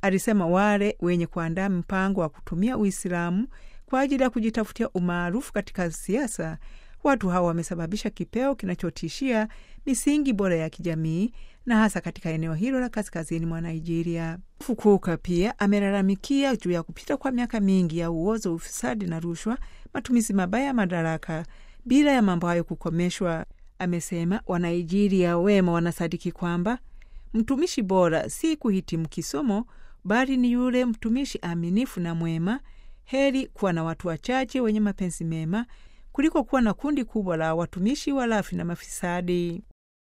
alisema wale wenye kuandaa mpango wa kutumia Uislamu kwa ajili ya kujitafutia umaarufu katika siasa, watu hawa wamesababisha kipeo kinachotishia misingi bora ya kijamii na hasa katika eneo hilo la kaskazini mwa Nigeria. Fukuka pia amelalamikia juu ya kupita kwa miaka mingi ya uozo, ufisadi na rushwa, matumizi mabaya ya madaraka bila ya mambo hayo kukomeshwa. Amesema Wanaijeria wema wanasadiki kwamba mtumishi bora si kuhitimu kisomo, bali ni yule mtumishi aminifu na mwema. Heri kuwa na watu wachache wenye mapenzi mema kuliko kuwa na kundi kubwa la watumishi walafi na mafisadi.